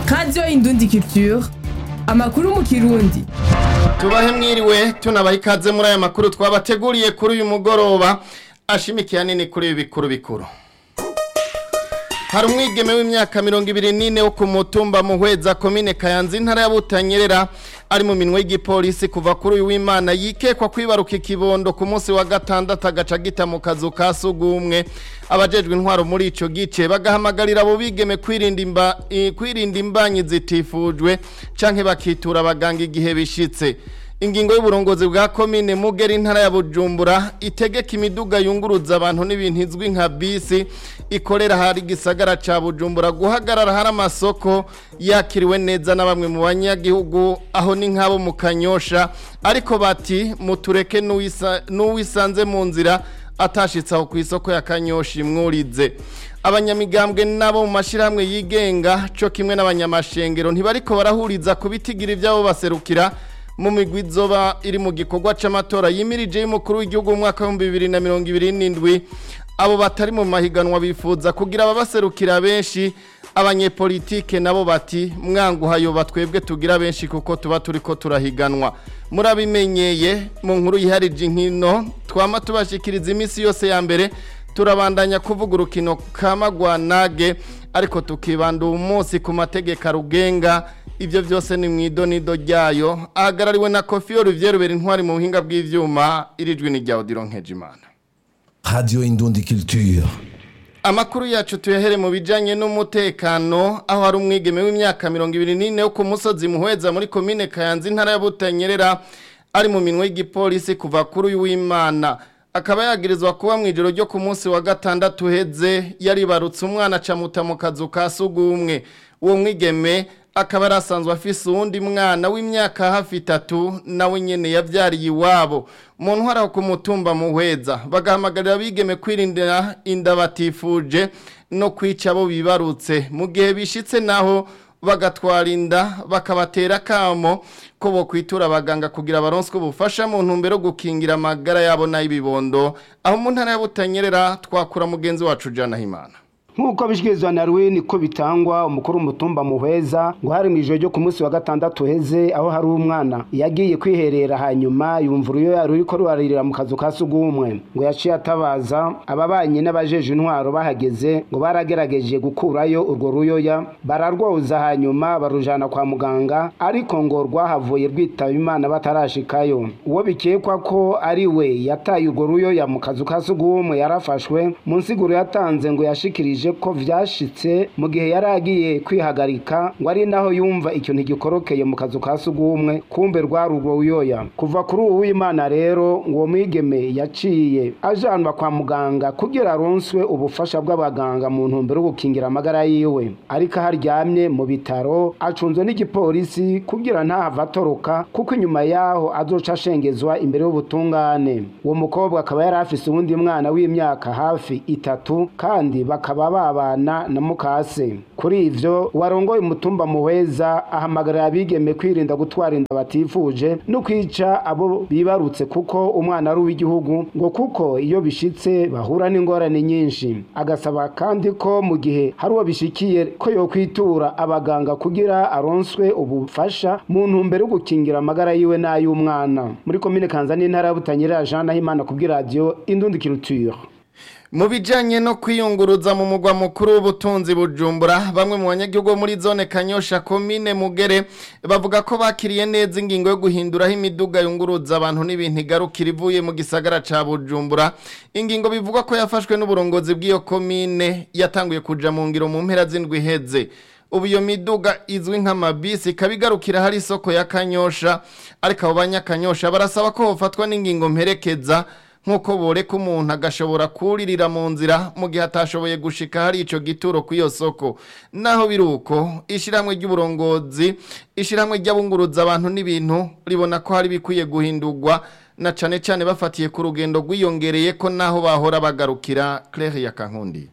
radiyo indundi culture amakuru mu kirundi tubahe mwiriwe tunabaha ikaze muri aya makuru twabateguriye kuri uyu mugoroba ashimikiye nini kuri ibi bikuru bikuru hari umwigeme w'imyaka mirongo ibiri n'ine wo ku mutumba muhweza komine kayanza intara ya butanyerera ari mu minwe y'igipolisi kuva kuri uyu w'imana yikekwa kwibaruka ikibondo ku munsi wa gatandatu agaca gita mu kazu ka sugumwe abajejwe intwaro muri ico gice bagahamagarira abo bigeme kwirinda imba eh, kwirinda imbanyi zitifujwe canke bakitura abaganga igihe bishitse ingingo y'uburongozi bwa komine mugera intara ya bujumbura itegeka imiduga yunguruza abantu n'ibintu izwi nka bisi ikorera hari gisagara ca bujumbura guhagarara hari amasoko yakiriwe neza na bamwe mu banyagihugu aho ni nk'abo mu kanyosha ariko bati mutureke n'uwisa- n'uwisanze mu nzira atashitse aho ku isoko ya kanyosha imwurize abanyamigambwe nabo mu mashyirahamwe yigenga cyo kimwe n'abanyamashengero ntibariko barahuriza ku bitigira ibyabo baserukira mu migwi izoba iri mu gikorwa c'amatora yimirije y'umukuru w'igihugu mu mwaka w'ibihumbi bibiri na mirongo ibiri n'indwi abo batari mu mahiganwa bifuza kugira ababaserukira benshi abanyepolitike nabo bati mwanguhayoba twebwe tugira benshi kuko tuba turiko turahiganwa murabimenyeye mu nkuru yiharije inkino twama tubashikiriza iminsi yose ya mbere turabandanya kuvuga urukino kamagwanage ariko tukibanda uwo munsi ku mategeko arugenga ibyo byose ni mu idonido ryayo ahagarariwe na kofi olivier rubera intwari mu buhinga bw'ivyuma irijwi ni rya odiro nkejimana Radio Indundi Culture. amakuru yacu tuyahere mu bijanye n'umutekano aho hari umwigeme w'imyaka mirongo ibiri n'ine wo ku musozi muhweza muri komine kayanza intara ya butanyerera ari mu minwe y'igipolisi kuva kuri uyu w'imana akaba yagirizwa kuba mu ijoro ryo ku munsi wa gatandatu uheze yaribarutse umwana acamuta mu kazu ka sugumwe uwo mwigeme akaba yari asanzwe afise uwundi mwana w'imyaka hafi itatu nawe nyene yavyariye iwabo mu ntwara ho ku mutumba muhweza bagahamagarira abigeme kwirindira inda batifuje no kwica abo bibarutse mu gihe bishitse naho bagatwara inda bakabatera akamo ko bo kwitura abaganga kugira baronswe ubufasha mu ntumbero yo gukingira amagara yabo n'ay'ibibondo aho mu ntara ya butanyerera twakura mugenzi wacu jana himana nk'uko bishyikirizwa na rwini ko bitangwa umukuru w'umutumba muheza ngo hari mu ijoro ryo ku munsi wa gatandatu uheze aho hari umwana yagiye kwiherera hanyuma yumva uruyoya ruriko ruraririra mu kazu ka sugumwe ngo yaciye atabaza ababanye n'abajeje intwaro bahageze ngo baragerageje gukurayo urwo ruyoya bararwoza hanyuma barujana kwa muganga ariko ngo rwahavuye rwitaba imana batarashikayo uwo bikekwa ko ari we yataye urwo ruyoya mu kazu ka sugumwe yarafashwe mu nsiguro yatanze ngo yashikirije ko vyashitse mu gihe yari agiye kwihagarika ngo ari naho yumva ikintu gikorokeye mu kazu ka sugumwe kumbe rwari urwo ruyoya kuva kuri uwo w'imana rero ngo uwo mwigeme yaciye ajanwa kwa muganga kugira aronswe ubufasha bw'abaganga mu ntumbero yo gukingira amagara yiwe ariko aho aryamye mu bitaro acunzwe n'igipolisi kugira ntahava atoroka kuko inyuma yaho azoca ashengezwa imbere y'ubutungane uwo mukobwa akaba yari afise uwundi mwana w'imyaka hafi itatu kandi bakaba babana na mukase kuri ivyo warongoye umutumba muhweza ahamagarira abigeme kwirinda gutwara inda batifuje no kwica abo bibarutse kuko umwana ari uw'igihugu ngo kuko iyo bishitse bahura n'ingorane nyinshi agasaba kandi ko mu gihe hari uwo bishikiye ko yokwitura abaganga kugira aronswe ubufasha mu ntumbero yo gukingira amagara yiwe n'ay'umwana muri komine kanza n'intara ya butanyerera jean nahimana kubw'iradiyo indundi kiruture mu bijyanye no kwiyunguruza mu mugwa mukuru w'ubutunzi bujumbura bamwe mu banyagihugu bo muri zone kanyosha komine mugere bavuga ko bakiriye neza ingingo yo guhinduraho imiduga yunguruza abantu n'ibintu igarukira ivuye mu gisagara ca bujumbura ingingo bivuga ko yafashwe n'uburongozi bw'iyo komine yatanguye kuja mu ngiro mu mpera z'indwi iheze ubu iyo miduga izwi nk'amabisi ikaba igarukira hari isoko ya kanyosha ariko abo banyakanyosha barasaba ko hofatwa n'ingingo mperekeza nk'uko boreka umuntu agashobora kuririra mu nzira mu gihe atashoboye gushika hari ico gituro ku iyo soko naho biri uko ishyirahamwe ry'uburongozi ishyirahamwe ry'abunguruza abantu n'ibintu ribona ko hari bikwiye guhindurwa na cane cane bafatiye ku rugendo rwiyongereye ko naho bahora bagarukira Claire ya Kankundi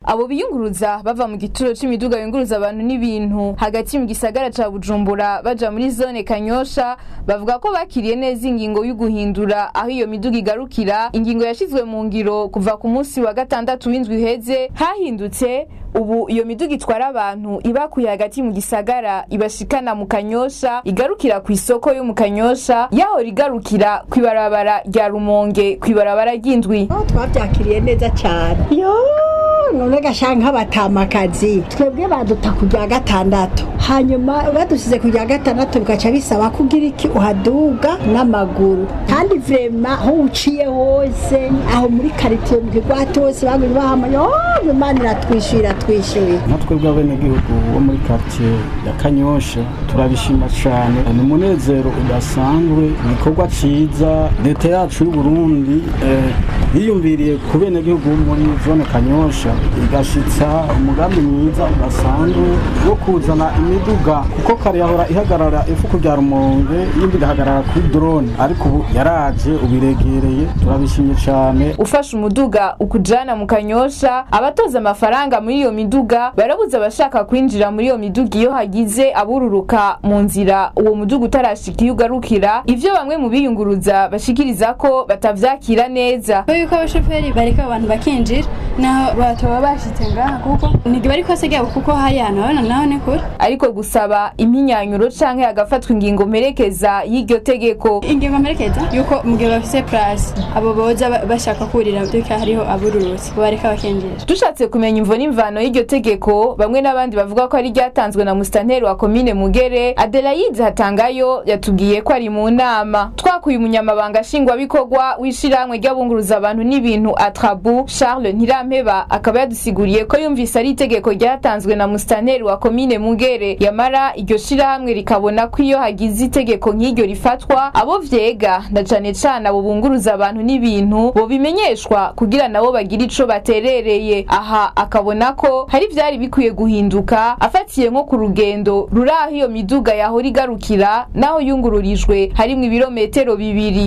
abo biyunguruza bava mu gituro c'imiduga yunguruza abantu n'ibintu hagati mu gisagara ca bujumbura baja muri zone kanyosha bavuga ko bakiriye neza ingingo y'uguhindura aho iyo miduga igarukira ingingo yashizwe mu ngiro kuva ku munsi wa gatandatu w'indwi iheze hahindutse ubu iyo miduga itwara abantu ibakuye hagati mu gisagara ibashikana mu kanyosha igarukira ku isoko yo mu kanyosha yahora igarukira ku ibarabara rya rumonge ku ibarabara ry'indwi twabyakiriye neza cyane yo none gashaka nk'abatamakazi twebwe baduta ku rya gatandatu hanyuma badusize ku rya gatandatu bigaca bisaba ko ugira iki uhaduga n'amaguru kandi vrema aho uciye hose aho muri karitiye mu kigwati hose bagumye bahamanya oh imana iratwishyura twishyuye nka twebwe abenegihugu bo muri quartier ya kanyosha turabishima cyane ni umunezero udasanzwe igikorwa cyiza leta yacu y'u Burundi eh, yiyumviriye ku benegihugu bo muri zone kanyosha igashitsa umugambi mwiza udasanzwe wo kuzana imiduga kuko kare yahora ihagarara ifuku rya rumonge yindi igahagarara kuri drone ariko ubu yaraje ubiregereye turabishimye cyane ufashe umuduga ukujana mu kanyosha abatoza amafaranga muri iyo miduga barabuza abashaka kwinjira muri iyo miduga iyo hagize abururuka mu nzira uwo muduga utarashika iyo ugarukira ivyo bamwe mu biyunguruza bashikiriza ko batavyakira neza yuko abashoferi bareka abantu bakinjira naho batoba bashitse ngaha kuko ntigiba ari kose ryabo kuko hari ahantu habona naho ni kure ariko gusaba impinyanyuro canke hagafatwa ingingo mperekeza y'iryo tegeko ingingo mperekeza yuko mu gihe bafise place abo boza ba- bashaka kurira duka hariho abururutse bareka bakinjira dushatse kumenya imvo n'imvano y'iryo tegeko bamwe n'abandi bavuga ko ari ryatanzwe na musitanteri wa komine mugere adelaide hatangayo yatubwiye ko ari mu nama twakuye umunyamabanga nshingwabikorwa w'ishirahamwe ry'abunguruza abantu n'ibintu atrabu charles ntirampeba akaba yadusiguriye ko yumvise ari itegeko ryatanzwe na musitanteri wa komine mugere yamara iryo shirahamwe rikabona ko iyo hagize itegeko nk'iryo rifatwa abo vyega na cane cane abo bunguruza abantu n'ibintu bobimenyeshwa kugira nabo bagire ico baterereye aha akabona ko hari vyari bikwiye guhinduka afatiye nko ku rugendo ruri aho iyo miduga yahora igarukira naho yungururijwe harimwo ibirometero bibiri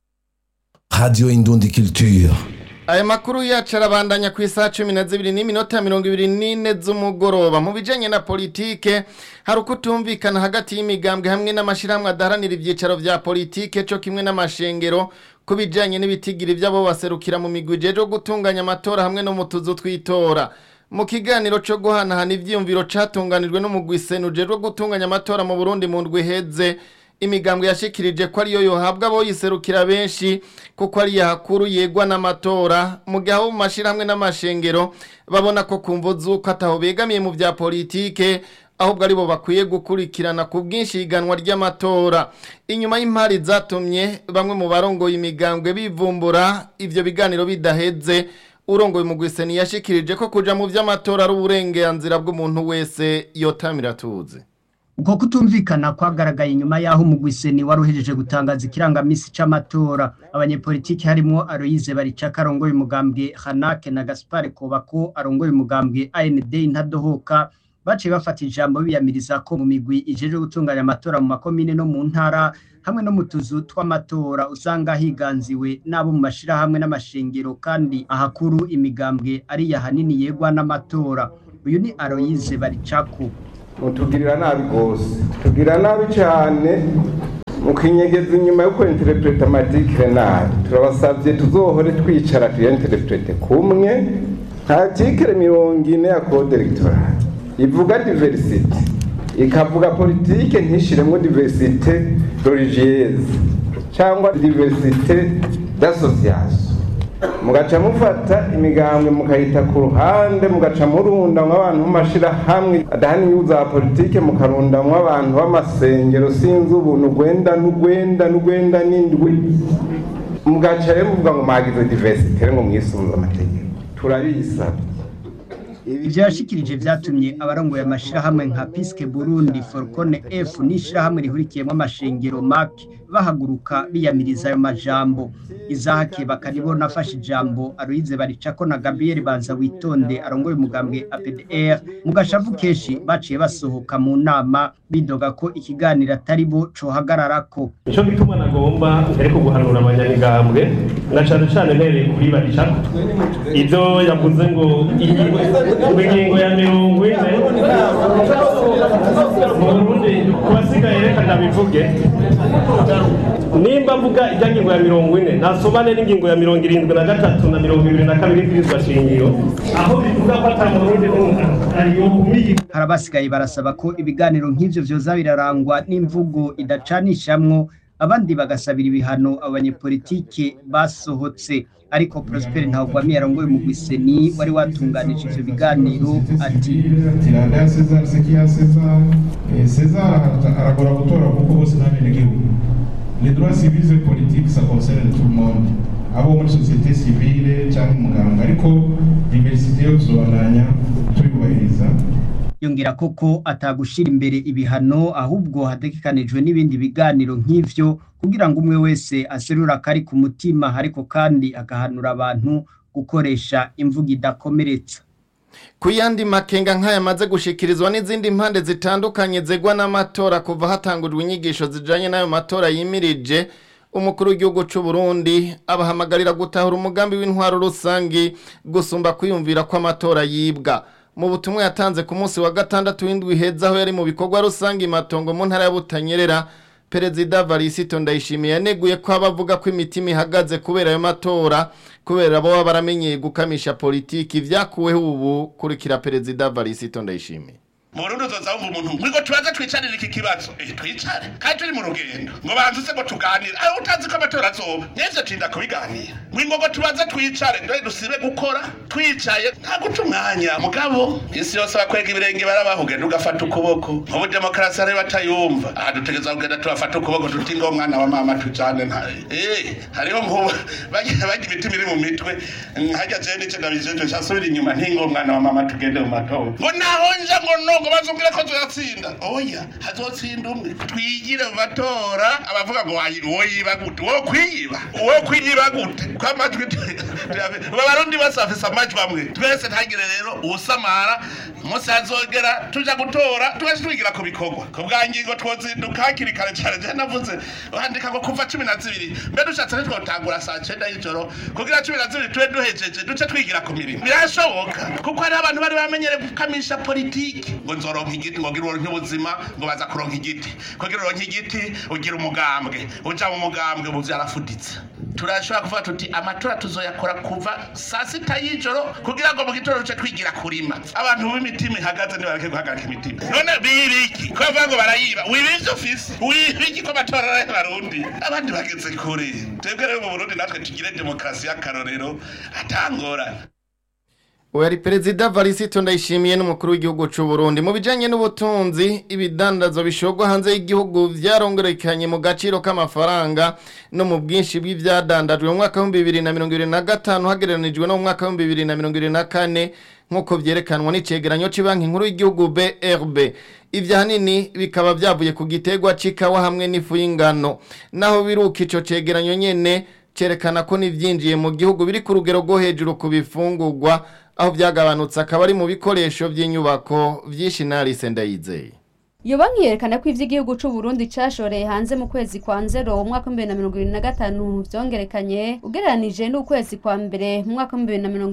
Radio Indundi Culture. aya makuru yacu arabandanya ku isaha cumi na zibiri n'iminota mirongo ibiri n'ine z'umugoroba mu bijanye na politike hari ukutumvikana hagati y'imigambwe hamwe n'amashyirahamwe adaharanira ibyicaro vya politike co kimwe n'amashengero ku bijanye n'ibitigiri vy'abo baserukira mu migwi ijejwe gutunganya amatora hamwe no mu tuzu tw'itora mu kiganiro co guhanahana ivyiyumviro catunganijwe n'umugwi sena ujejwe gutunganya amatora mu burundi mu ndwi iheze imigambwe yashikirije ko ariyo yohabwa abo yiserukira benshi kuko ari yahakuru yegwa n'amatora mu gihe abo mu mashyirahamwe n'amashengero babona ko kumva z'uko ataho begamiye mu bya politike ahubwo aribo bakwiye gukurikirana ku bwinshi higanwa ry'amatora inyuma y'impari zatumye bamwe mu barongoye imigambwe bivumbura ivyo biganiro bidaheze urongoye mu gwiseni yashikirije ko kuja mu vy'amatora ari uburenganzira bw'umuntu wese yotamira tuzi uko kutumvikana kwagaragaye inyuma y'aho umugwiseni wari uhejeje gutangaza ikirangamisi c'amatora abanyepolitiki harimwo Aloyize Baricaka arongoye umugambwe Hanake na Gaspard Kobako arongoye umugambwe AND Intadohoka baciye bafata ijambo biyamiriza ko mu migwi ijejwe gutunganya amatora mu makomine no mu ntara hamwe no mu tuzu tw'amatora usanga higanziwe n'abo mu mashirahamwe n'amashengero kandi ahakuru imigambwe ari yahanini yegwa n'amatora uyu ni Aloyize Baricako mutugirira nabi rwose tugirira nabi cyane mukinyegeza inyuma yo kwenterepureta amadikire nabi turabasabye tuzohore twicara tuyenterepurete kumwe nta tikire mirongo ine ya kode elegitoral ivuga diversite ikavuga politike ntishiremo diversite religieuse cyangwa diversite d'association mugaca mufata imigambwe mukayita ku ruhande mugaca murundamwo abantu b'amashirahamwe adahani za politike mukarundamwo abantu b'amasengero sinzi ubuntu gwenda n'ugwenda n'ugwenda n'indwi mugaca rero muvuga ngo mwagize diversite ngo mwisunze amategeko turabisabye ivyo yashikirije vyatumye abarongoye amashirahamwe nka Piske Burundi Forcone F n'ishirahamwe rihurikiyemwo amashengero MAC bahaguruka biyamiriza ayo majambo Izahake bakaribona afashe ijambo Aloyize Baricako na Gabriel Banza witonde arongoye umugambwe APDR mu gashavu kenshi baciye basohoka mu nama bidoga ko ikiganiro atari bo cohagararako nico gituma nagomba ariko guhanura abanyamigambwe na cane cane ntereye kuri baricako ivyo yavuze ngo ingingo ku ngingo ya mirongo ine mu burundi ku basigaye reka ndabivuge nimba mvuga ijya ngingo ya mirongo ine nasomane n'ingingo ya mirongo irindwi na gatatu na mirongo ibiri na kabiri y'ikirizwa shingiro aho bivuga ko ata murundi n'umwe ariyo kumiyi hari abasigaye barasaba ko ibiganiro nk'ivyo vyoza birarangwa n'imvugo idacanishamwo abandi bagasabira ibihano abanyepolitike basohotse ariko Prosper Ntawugwamiye arongoye mu Gwiseni wari watunganije ivyo biganiro ati tiranda ya Cesar sekiya Cesar Eh, Cesar ara- aragora gutora kuko bose n'abenegihugu les droits civils et politiques ça concerne tout le monde abo muri société civile cyangwa umuganga ariko diversité yo tuzobananya tuyubahiriza yongera koko atagushira imbere ibihano ahubwo hategekanijwe n'ibindi biganiro nk'ivyo kugira ngo umwe wese aserura akari ku mutima ariko kandi agahanura abantu gukoresha imvugo idakomeretsa ku yandi makenga nk'aya amaze gushikirizwa n'izindi mpande zitandukanye zegwa n'amatora kuva hatangujwe inyigisho zijanye n'ayo matora yimirije umukuru w'igihugu c'u Burundi abahamagarira gutahura umugambi w'intwaro rusangi gusumba kwiyumvira ko amatora yibwa mu butumwa yatanze ku munsi wa gatandatu w'indwi heza aho yari mu bikorwa rusangi matongo mu ntara ya Butanyerera Perezida Varisito Ndayishimiye yaneguye ko abavuga ko imitima ihagaze kubera ayo matora kubera bo baba baramenyeye gukamisha politiki vyakuweho ubu kurikira Perezida Varisito Ndayishimiye mu Burundi uzoza wumva umuntu ngo tubaze twicarire iki kibazo eh twicare kandi turi mu rugendo ngo banze se ngo tuganire aho utazi ko amatora azoba nivyo tinda kubiganira ngo ngo tubaze twicare ndo dusibe gukora twicaye nta guca umwanya mugabo isi yose bakwega ibirenge barabaho ugenda ugafata ukuboko mu demokarasi hari batayumva aha dutegeza kugenda tubafata ukuboko tuti ngo mwana wa mama tujane nta eh hariho nkubu bagira bagira imitima iri mu mitwe hajya je nice ndabijeje cyasubira inyuma ntingo mwana wa mama tugende mu matora ngo naho nja ngo no ngo bazumvire ko tuyatsinda oya hazotsinda umwe twigire mu matora abavuga ngo wayi- uwo yiba gute uwo kwiyiba uwo kwiyiba gute ko amajwi babarundi bose bafise amajwi amwe twese ntagire rero uwusamara umunsi hazogera tuja gutora twese twigira ku bikorwa ku bwa ngingo twozinduka hakiri kare cyane je navuze bandika ngo kuva cumi na zibiri mbe dushatse ntitwotangura saa cenda y'ijoro kugira cumi na zibiri tube duhejeje duce twigira ku mirimo birashoboka kuko hariho abantu bari bamenyere gukamisha politiki ngo nzoronka igiti ngo ngira uronke ubuzima ngo baza kuronka igiti kugira uronke igiti ugira umugambwe uja mu mugambwe ubu vyarafuditse turashobora kuvuga tuti amatora tuzoyakora kuva saa sita y'ijoro kugira ngo mu gitondo duce twigira kurima abantu b'imitima ihagaze nibareke guhagarika imitima none bibiki ko bavuga ngo barayiba wiba ivyo ufise wibiki ko amatora ari abarundi abandi bageze kure twebwe rero mu burundi natwe tugire demokarasi y'akarorero atangorana Uyu ari Perezida Varisito Ndayishimiye n'umukuru w'igihugu c'u Burundi mu bijanye n'ubutunzi ibidandazo bishogwa hanze y'igihugu vyarongerekanye mu gaciro k'amafaranga no mu bwinshi bw'ivyadandajwe mu mwaka wa 2025 hagereranijwe no mu mwaka wa 2024 nkuko vyerekanwa n'icegeranyo c'Ibanki Nkuru y'igihugu BRB ivyo hanini bikaba vyavuye ku gitegwa c'ikawa hamwe n'ifu y'ingano naho biruka ico cegeranyo nyene cerekana ko n'ivyinjiye mu gihugu biri ku rugero rwo hejuru ku bifungurwa aho byagabanutse akaba ari mu bikoresho by'inyubako vyinshi narise ndayizeye Iyo banki yerekana ko ivy'igihugu c'u Burundi cashoreye hanze mu kwezi kwa nzero mu mwaka wa 2025 vyongerekanye ugereranije n'ukwezi kwa mbere mu mwaka wa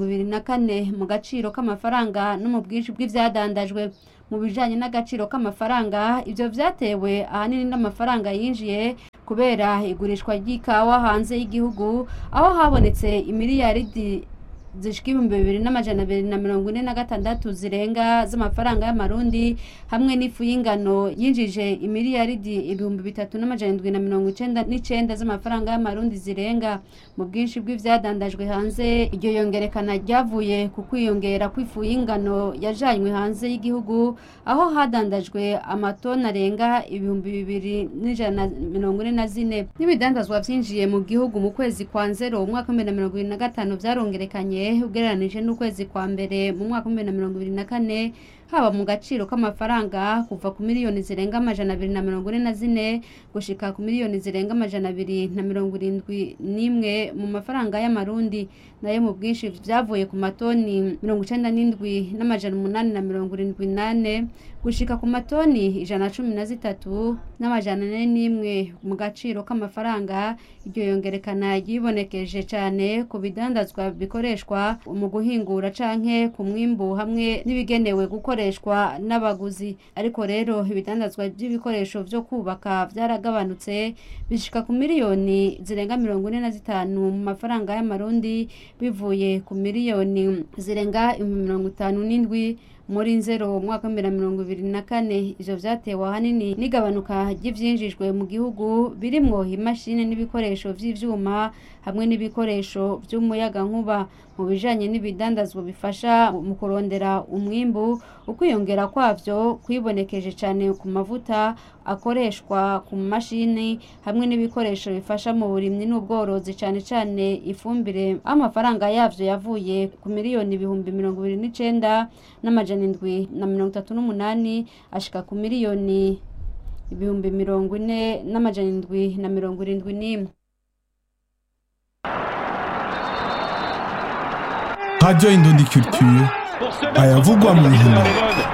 2024 mu gaciro k'amafaranga no mu bwinshi bw'ivyadandajwe mu bijanye n'agaciro k'amafaranga ivyo vyatewe ahanini n'amafaranga yinjiye kubera igurishwa ry'ikawa hanze y'igihugu aho habonetse imiliyaridi zishika ibihumbi bibiri n'amajana abiri na mirongo ine na gatandatu zirenga z'amafaranga y'amarundi hamwe n'ifu y'ingano yinjije imiliyaridi ibihumbi bitatu n'amajana indwi na mirongo icenda n'icenda z'amafaranga y'amarundi zirenga mu bwinshi bw'ivyadandajwe hanze iryo yongerekana ryavuye ku kwiyongera kw'ifu y'ingano yajanywe hanze y'igihugu aho hadandajwe amatoni arenga ibihumbi bibiri n'ijana na mirongo ine na zine n'ibidandazwa vyinjiye mu gihugu mu kwezi kwa nzero umwaka wa bibiri na mirongo ibiri na gatanu vyarongerekanye ugereranije n'ukwezi kwa mbere mu mwaka wa bibiri na mirongo ibiri na kane haba mu gaciro k'amafaranga kuva ku miliyoni zirenga amajana abiri na mirongo ine na zine gushika ku miliyoni zirenga amajana abiri na mirongo irindwi n'imwe mu mafaranga y'amarundi nayo mu bwinshi vyavuye ku matoni mirongo icenda n'indwi n'amajana umunani na mirongo irindwi nane gushika ku matoni ijana na cumi na zitatu n'amajana ane n'imwe mu gaciro k'amafaranga iryo yongerekana ryibonekeje cane ku bidandazwa bikoreshwa mu guhingura canke ku mwimbu hamwe n'ibigenewe gukoreshwa n'abaguzi ariko rero ibidandazwa by'ibikoresho vyo kubaka vyaragabanutse bishika ku miliyoni zirenga mirongo ine na zitanu mu mafaranga y'amarundi bivuye ku miliyoni zirenga ibihumbi mirongo itanu n'indwi muri nzero umwaka wa bibiri na mirongo ibiri na kane ivyo vyatewe ahanini n'igabanuka ry'ivyinjijwe mu gihugu birimwo imashini n'ibikoresho vy'ivyuma hamwe n'ibikoresho vy'umuyagankuba mu bijanye n'ibidandazwa bifasha mu kurondera umwimbu ukwiyongera kwavyo kwibonekeje cane ku mavuta akoreshwa ku mashini hamwe n'ibikoresho bifasha mu burimyi n'ubworozi cane cane ifumbire aho amafaranga yavyo yavuye ku miliyoni ibihumbi mirongo ibiri n'icenda n'amajana indwi na mirongo itatu n'umunani ashika ku miliyoni ibihumbi mirongo ine n'amajana indwi na mirongo irindwi n'imwe Radio Indundi Culture ayavugwa mu nkino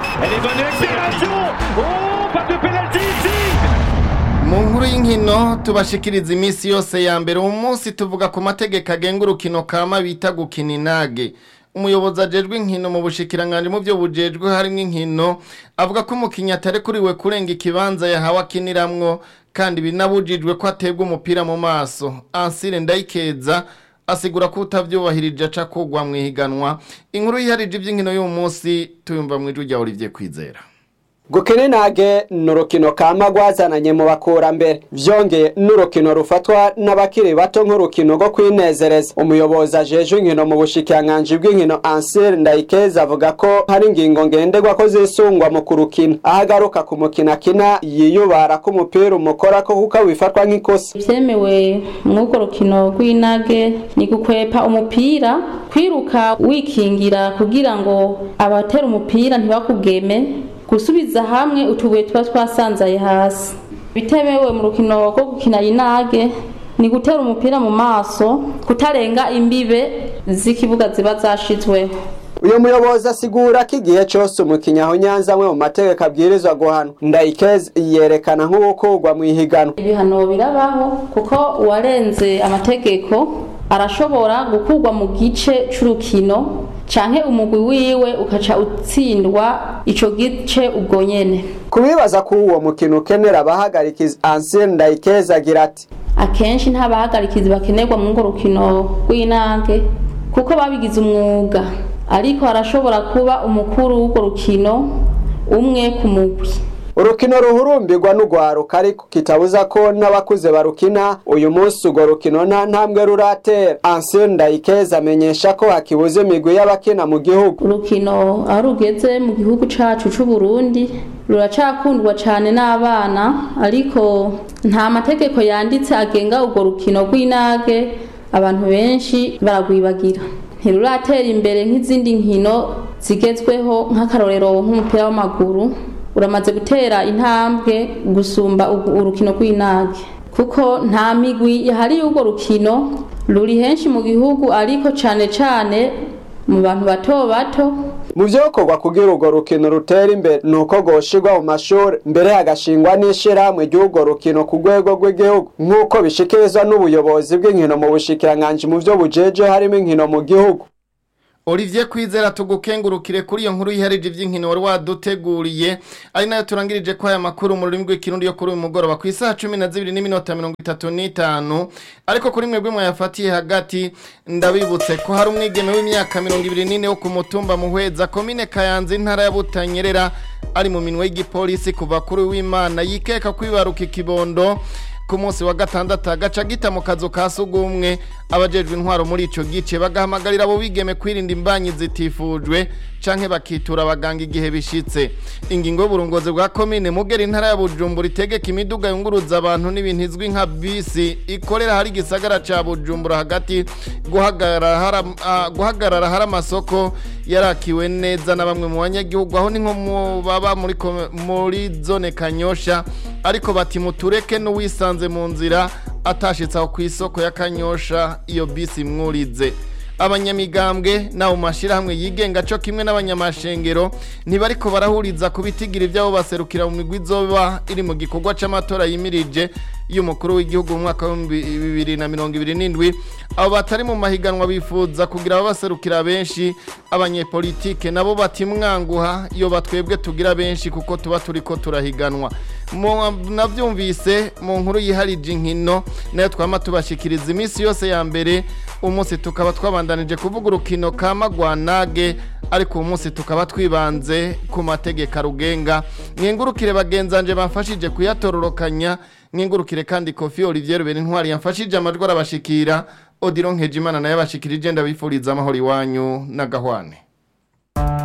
mu nkuru y'inkino tubashikiriza iminsi yose ya mbere uyu munsi tuvuga ku mategeko agenga urukino kama bita gukina inage umuyobozi ajejwe inkino mu bushikiranganje mu byo bujejwe harimo inkino avuga ko umukinnyi atarekuriwe kurenga ikibanza yahawe akiniramwo kandi binabujijwe ko aterwa umupira mu maso ansire ndayikeza asigura ko utavyubahirije aca kugwa mu ihiganwa inkuru yiharije iby'inkino y'uyu munsi tuyumva mu ijwi rya Olivier Kwizera gukina inage ni urukino kama rwazananye mu bakurambere vyongeye n'urukino rufatwa n'abakiri bato nk'urukino rwo kwinezereza umuyobozi ajejwe inkino mu bushikiranganji bw'inkino ansir ndayikeza avuga ko hari ingingo ngenderwa ko zisungwa mu kurukina aho agaruka ku mukino akina yiyubara ko umupira umukorako kuko wifatwa nk'ikosa vyemewe mw'urwo rukino rw'inage ni gukwepa umupira kwiruka wikingira kugira ngo abatera umupira ntibakugeme gusubiza hamwe utubuye tuba twasanzaye hasi bitemewe mu rukino rwo gukina inage ni gutera umupira mu maso kutarenga imbibe z'ikibuga ziba zashizweho uyu muyobozi asigura ko igihe cyose umukinnyi aho nyanza amwe mu mategeko abwirizwa guhanwa ndayikeze yerekana nk'uwukugwa mu ihiganwa ibihano birabaho kuko uwarenze amategeko arashobora gukurwa mu gice c'urukino canke umugwi wiwe ukaca utsindwa ico gice ubwo nyene kubibaza ko uwo mukino ukenera abahagarikizi ansire ndayikeza agira ati akenshi nta bahagarikizi bakenerwa mu ngo rukino rw'inange kuko babigize umwuga ariko harashobora kuba umukuru w'urwo rukino umwe ku mugwi urukino ruhurumbirwa n'ugwaruka ariko kitabuza ko n'abakuze barukina uyu munsi urwo rukino nta ntambwe ruratera ansire ndayikeza amenyesha ko hakibuze imigwi y'abakina mu gihugu urukino aho rugeze mu gihugu cacu c'u Burundi ruracakundwa cane n'abana ariko nta mategeko yanditse agenga urwo rukino rw'inage abantu benshi baragwibagira ntiruratera imbere nk'izindi nkino zigezweho nk'akarorero nk'umupira w'amaguru uramaze gutera intambwe gusumba urukino rw'inage kuko nta migwi yahariye urwo rukino ruri henshi mu gihugu ariko cane cane mu bantu bato bato mu vyokorwa kugira urwo rukino rutera imbere ni uko rwoshirwa mu mashuri mbere hagashingwa n'ishirahamwe ry'urwo rukino ku rwego rw'igihugu nk'uko bishikirizwa n'ubuyobozi bw'inkino mu bushikiranganji mu vyo bujeje harimo inkino mu gihugu Olivier Kwizera tugukengurukire kuri iyo nkuru yiharije iby'inkino wari waduteguriye ari nayo turangirije ko aya makuru mu rurimi rw'ikirundi yo kuri uyu mugoroba ku isaha 12 n'iminota 35 ariko kuri mwebwe mwayafatiye hagati ndabibutse ko hari umwigeme w'imyaka 24 wo ku mutumba muhweza komine Kayanza intara ya Butanyerera ari mu minwe y'igipolisi kuva kuri w'Imana yikeka kwibaruka ikibondo ku munsi wa gatandatu agaca gita mu kazu ka sugumwe abajejwe intwaro muri ico gice bagahamagarira abo bigeme kwirinda imbanyi zitifujwe canke bakitura abaganga igihe bishitse ingingo y'uburongozi bwa komine mugera intara ya bujumbura itegeka imiduga yunguruza abantu n'ibintu izwi nka bisi ikorera hari igisagara ca bujumbura hagati guhagarara hari- ah, guhagarara hari amasoko yarakiwe neza na bamwe mu banyagihugu aho ni nko mu baba muri kome- muri zone kanyosha ariko bati mutureke n'uwisanze mu nzira atashitse aho ku isoko ya kanyosha iyo bisi mwurize abanyamigambwe nawo mashirahamwe yigenga co kimwe n'abanyamashengero ntibariko barahuriza ku bitigira ivyabo baserukira mu migwi izoba iri mu gikorwa c'amatora yimirije y'umukuru w'igihugu mu mwaka wa bibiri na mirongo ibiri n'indwi abo batari mu mahiganwa bifuza kugira ababaserukira benshi abanyepolitike nabo bati mwanguha iyo batwebwe tugira benshi kuko tuba turiko turahiganwa Mu- navyumvise mu nkuru yiharije inkino nayo twama tubashikiriza iminsi yose ya mbere umunsi tukaba twabandanije kuvuga urukino ka magwanage ariko uyu munsi tukaba twibanze ku mategeko arugenga mwengurukire bagenzanje bamfashije kuyatororokanya mwengurukire kandi kofi olivier rubera intwari yamfashije amajwi arabashikira odiro nkejimana nayo abashikirije ndabifuriza amahoro iwanyu n'agahwane